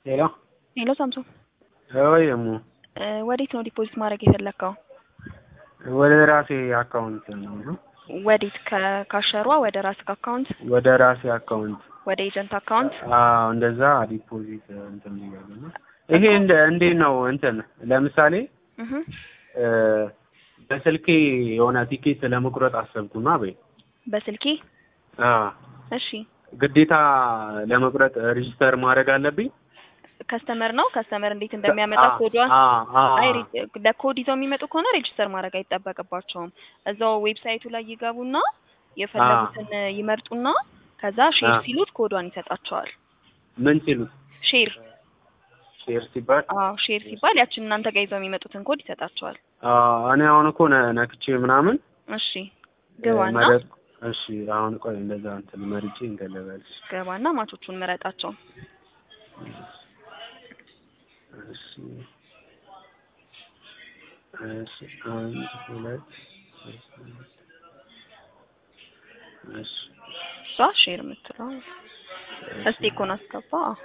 ሄሎ ሄሎ ሳምሶን ወይ እሙ እ ወዴት ነው ዲፖዚት ማድረግ የፈለግከው? ወደ ራሴ አካውንት ነው ወዴት? ከካሸሯ ወደ ራስህ አካውንት ወደ ራሴ አካውንት ወደ ኤጀንት አካውንት? አዎ እንደዛ ዲፖዚት እንትን ብያለሁ እና ይሄ እንደ እንዴት ነው እንትን ለምሳሌ እህ እ በስልኬ የሆነ ቲኬት ለመቁረጥ አሰብኩና በይ በስልኬ አ እሺ ግዴታ ለመቁረጥ ሬጂስተር ማድረግ አለብኝ? ከስተመር ነው ከስተመር እንዴት እንደሚያመጣ አ- ኮዷን አ አ አይ ሪ- ለኮድ ይዘው የሚመጡ ከሆነ ሬጅስተር ማድረግ አይጠበቅባቸውም። እዛው ዌብሳይቱ ላይ ይገቡና የፈለጉትን ይመርጡና ከዛ ሼር አ። ሲሉት ኮዷን ይሰጣቸዋል። ምን ሲሉት ሼር ሼር ሲባል አዎ ሼር ሲባል ያችን እናንተ ጋር ይዘው የሚመጡትን ኮድ ይሰጣቸዋል። አ እኔ አሁን እኮ ነ- ነክቼ ምናምን እሺ ግባና መረጥ እሺ አሁን ቆይ እንደዛ እንትን መርጬ እንትን ልበልሽ ገባና ማቾቹን ምረጣቸው። እሺ እሺ አንድ ሁለት ሶስት አራት እሺ እሷ ሼር የምትለው እስቲ እኮ ነው አስገባ። አዎ።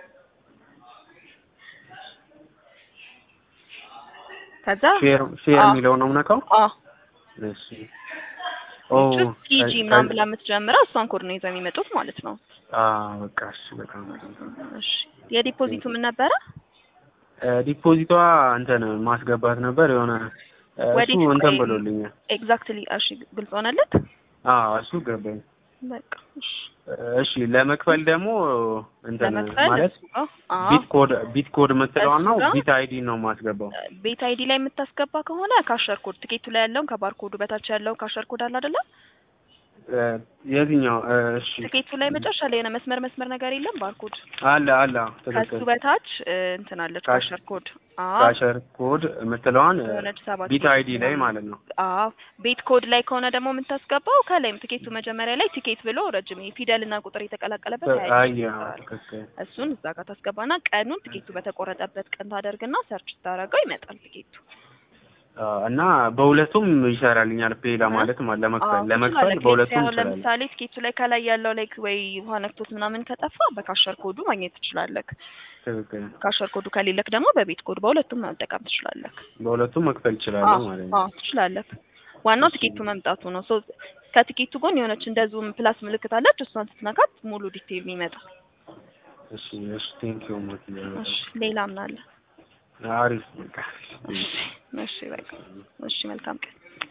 ከዛ ሼር ሼር አ- የሚለው ነው የምነካው አ እሺ ኦ ቲጂ ምናምን ብላ የምትጀምረው እሷን ኮድ ነው ይዘው የሚመጡት ማለት ነው። አ በቃ እሺ በጣም እሺ የዲፖዚቱ ምን ነበረ? እ ዲፖዚቷ እንትን ማስገባት ነበር የሆነ እ እሱ ወዴት እንትን ቆይ- ብሎልኛል ኤግዛክትሊ እሺ ግልጽ ሆነለት። አዎ እሱ ገባኝ በቃ እሺ እሺ ለመክፈል ደግሞ እንትን ለመክፈል ማለት እሱ ጋር አዎ ቢት ኮድ ቢት ኮድ የምትለዋን ነው እሱ ጋር ቢት አይዲ ነው የማስገባው ቤት አይዲ ላይ የምታስገባ ከሆነ ካሸር ኮድ ትኬቱ ላይ ያለውን ከባር ኮዱ በታች ያለውን ካሸር ኮድ አለ አይደለ? እ የትኛው እ እሺ ትኬቱ ላይ መጨረሻ ላይ የሆነ መስመር መስመር ነገር የለም ባርኮድ አለ አለ ከሱ ትክክል በታች እ እንትን አለች ካሽ- ካሸር ኮድ አዎ ካሸር ኮድ የምትለዋን እ የሆነች ሰባት ቢት ዲጂት አይዲ ላይ ምናምን። ማለት ነው አዎ ቤት ኮድ ላይ ከሆነ ደግሞ የምታስገባው ከላይም ትኬቱ መጀመሪያ ላይ ቲኬት ብሎ ረጅም ፊደልና ቁጥር የተቀላቀለበት ተ- አይ አይ አዎ፣ ትክክል እሱን እዛ ጋር ታስገባና ቀኑን ትኬቱ በተቆረጠበት ቀን ታደርግና ሰርች ስታደርገው ይመጣል ትኬቱ። አ፣ እና በሁለቱም ይሰራልኛል ፔ ለማለት ማለት ለመክፈል አዎ ለመክፈል ትችላለህ። በሁለቱም አሁን ይሰራል ለምሳሌ ትኬቱ ላይ ከላይ ያለው ላይክ ወይ ውሃ ነክቶት ምናምን ከጠፋ በካሸር ኮዱ ማግኘት ትችላለህ። ትክክል ካሸር ኮዱ ከሌለክ ደግሞ በቤት ኮድ በሁለቱም መጠቀም ትችላለህ። በሁለቱም መክፈል ይችላለሁ አዎ ማለት ነው አዎ ትችላለህ። ዋናው ትኬቱ መምጣቱ ነው። ሶ ከትኬቱ ጎን የሆነች እንደ ዙም ፕላስ ምልክት አለች። እሷን ስትነካት ሙሉ ዲቴይል ይመጣል። እሺ እሺ ቴንኪው ሞት እሺ ሌላ ምን አለ? አሪፍ በቃ እሺ እሺ በቃ እሺ መልካም ቀን